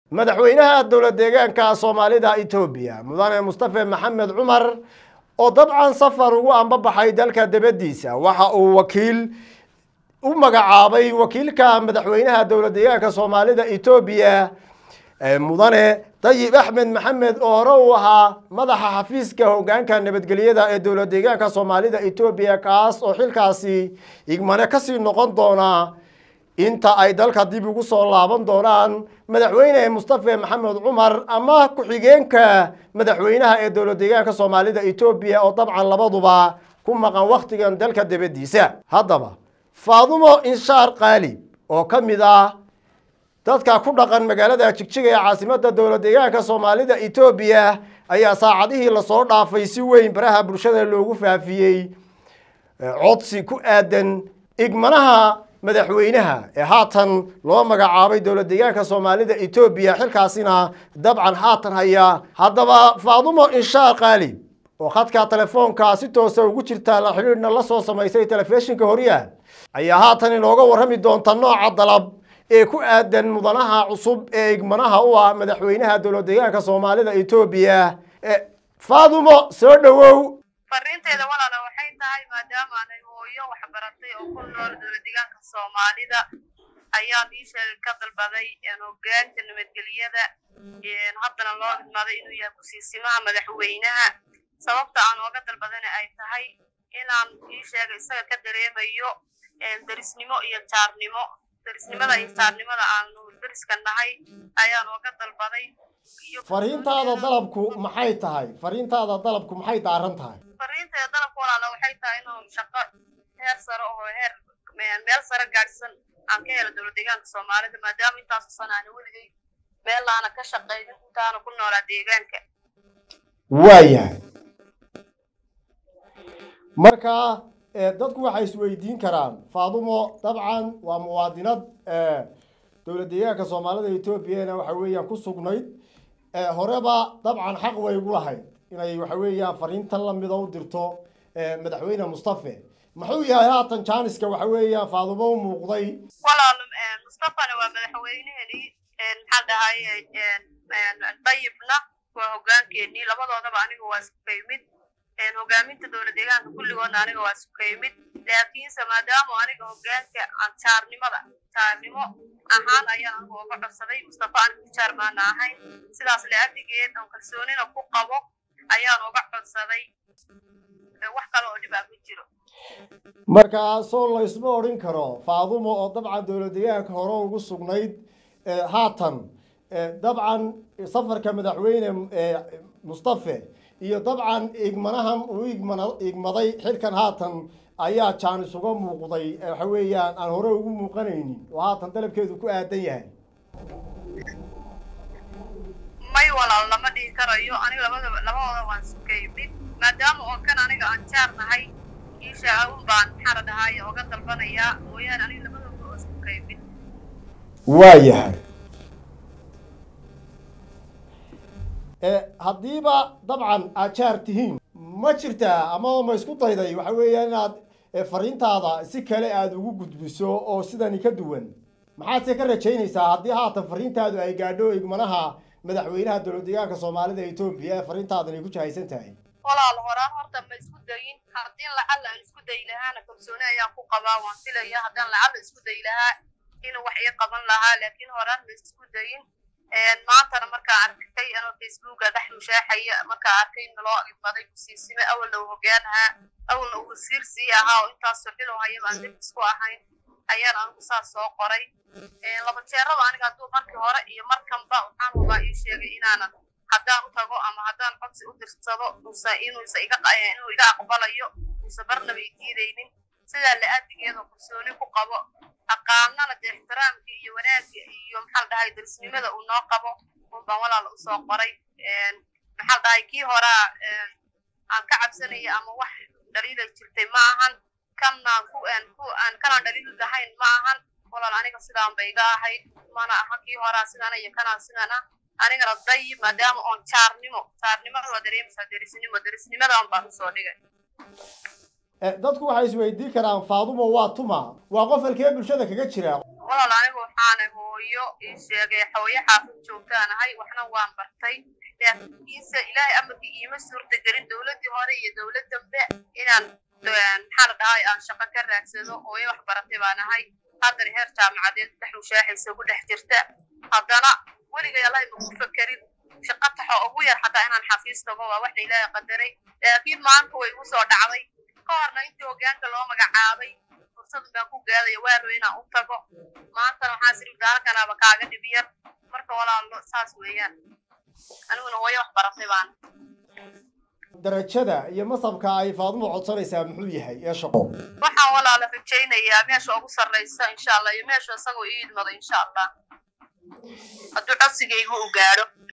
madaxweynaha dowlad deegaanka soomaalida etoobiya mudane mustafe maxamed cumar oo dabcan safar ugu ambabaxay dalka dibaddiisa waxa uu wakiil u magacaabay wakiilka madaxweynaha dowlad deegaanka soomaalida etoobiya mudane dayib axmed maxamed oo hore uu ahaa madaxa xafiiska hogaanka nabadgelyada ee dowlad deegaanka soomaalida etoobiya kaas oo xilkaasi igmane kasii noqon doona inta ay dalka dib ugu soo laaban doonaan madaxweyne mustafe maxamed cumar ama ku-xigeenka madaxweynaha ee dowlad deegaanka soomaalida etoobiya oo dabcan labaduba ku maqan wakhtigan dalka dibaddiisa haddaba faadumo inshaar qaalib oo ka mid ah dadka ku dhaqan magaalada jigjiga ee caasimada dowlad deegaanka soomaalida etoobiya ayaa saacadihii lasoo dhaafay si weyn baraha bulshada loogu faafiyey codsi ku aadan igmanaha madaxweynaha ee haatan loo magacaabay dowlad deegaanka soomaalida etoobiya xilkaasina dabcan haatan haya haddaba faadumo inshaar qaalib oo khadka telefoonka si toosa ugu jirta la xidhiidhna la soo samaysay telefishinka horyaal ayaa haatan inooga warrami doonta nooca dalab ee ku aadan mudanaha cusub ee igmanaha u ah madaxweynaha dowlad deegaanka soomaalida etoobiya faadumo soo dhowow fariinteeda walaala waxay tahay maadaama aanay hooyo waxbaratay oo ku nool dowlad deegaanka soomaalida ayaan ii sheegay ka dalbaday hogaanka nabadgelyada haddana loo idmaaday inuu yahay kusiisimaha madaxweynaha sababta aan ooga dalbadana ay tahay inaan ii sheegay isaga ka dareemayo derisnimo iyo jaarnimo derisnimada iyo jaarnimada aanu deriska nahay ayaan ooga dalbaday fariintaada dalabku maxay tahay fariintaada dalabku maxay daaran tahay fariinteeda dalabka walaala waxay tahay inuu shaqo heer sare oo heer meel sare gaadhsan aan ka helo dowlad deegaanka soomaalida maadaama intaasu sana aana weligay meelaana ka shaqaynin intaana ku noolaa deegaanka waayahay marka dadku waxay isweydiin karaan faadumo dabcan waa muwaadinad dowlad deegaanka soomaalida etoobiyana waxa weeyaan ku sugnayd horeba dabcan xaq way ugu lahayd inay waxa weeyaan fariintan lamida u dirto madaxweyne mustafe muxuu yahay haatan jaaniska waxa weeyaan faadumo u muuqday walaal mustafana waa madaxweyneheni maxaa dhahay dayibna waa hogaankeenii labadoodaba aniga waa iskukaymid hogaaminta dowlad deegaanka kulligoodna aniga waa iskukaymid laakiinse maadaama aniga hogaanka aan jaarnimada jaarnimo ahaan ayaan anigu uga codsaday mustafa anigu jaar maana ahayn sidaas la-adigeed oon kalsoonina ku qabo ayaan uga codsaday wax kale oo dhib ah ma jiro marka soo laysma odhan karo faadumo oo dabcan dowlad deegaanka hore ugu sugnayd haatan dabcan safarka madaxweyne mustafe iyo dabcan igmanahan uu igmana igmaday xilkan haatan ayaa jaanis uga muuqday waxa weeyaan aan hore ugu muuqanaynin oo haatan dalabkeedu ku aadan yahay may walaal lama dhihi karayo aniga labadaba labadooda waan sukaymid maadaama oo kan aniga aan jaar nahay kiisha un baan maxaa la dhahaay oga dalbanayaa mooyaane aniga labadooda waa sukaymid waayahay haddiiba dabcan aad jaar tihiin ma jirtaa ama ma isku dayday waxa weeyaan inaad fariintaada si kale aada ugu gudbiso oo sidani ka duwan maxaadse ka rajaynaysaa haddii haatan fariintaadu ay gaadho igmanaha madaxweynaha dowlad deegaanka soomaalida etoobiya ee fariintaadan ay ku jahaysan tahay walaal horaan horta ma isku dayin haddii lacalla aan isku dayi lahaana kalsooni ayaan ku qabaa waan filaya haddaan lacalla isku dayi lahaa inuu wax ii qaban lahaa laakiin horaan ma isku dayin maantana markaa arkay anoo facebooka dhex mushaaxaya markaa arkay in loo imaday kusiisime awalna uu hogaanahaa awalna uu wasiir sii ahaa oo intaasoo xilo hayaba aan dib isku ahayn ayaan anigu saas soo qoray laba jeeraba aniga hadduu markii hore iyo markanba waxaan hubaa ii sheegay inaanan haddaan u tago ama haddaan codsi u dirsado usa inuusa iga inuu iga aqbalayo uusa barnaba i diidaynin sidaa la-aadigeedoo kalsooni ku qabo aqaanana dee ixtiraamkii iyo wanaagga iyo maxaa la dhahay darisnimada uu noo qabo unbaan walaala usoo qoray maxaa la dhahay kii horaa aan ka cabsanaya ama wax dhaliilay jirtay ma ahan kanaan ku ku aan kanaan dhaliil lahayn ma ahan walaal aniga sidaan ba iga ahayd mana aha kii horaa sidana iyo kanaan sidana anigana dayib maadaama oon jaarnimo jaarnimada waa dareemaysaa derisnimo derisnimadan baan usoo dhigay dadku waxay isweydiin karaan faadumo waa tuma waa qof halkee bulshada kaga jira walaal aniga waxaana hooyo ii sheegay hooyo xaafid joogtaan ahay waxna waan bartay laakiinse ilaahay amarkii iima suurta gelin dowladdii hore iyo dowlad dambe inaan maxaa la dhahay aan shaqo ka raadsado hooyo wax baratay baan ahay haddana heer jaamacadeed dhex mushaaxaysa ku dhex jirta haddana weligay allahay maku fakerin shaqo taxo ugu yar xataa inaan xafiis tago waa waxna ilaahay qadaray laakiin maanta way igu soo dhacday ka horna intii hoggaanka loo magacaabay fursad baan ku gaadaya waalo inaan u tago maantana waxaa siri daalkanaaba kaaga dhib yar marka walaalo saas weeyaan aniguna hooyo wax baratay baan darajada iyo masabka ay faadumo codsanaysaa muxuu yahay ee shaqo waxaan walaala rajaynayaa meesha ugu sarraysa insha allah iyo meesha isagoo ii idmado insha allah hadduu codsigaygu u gaadho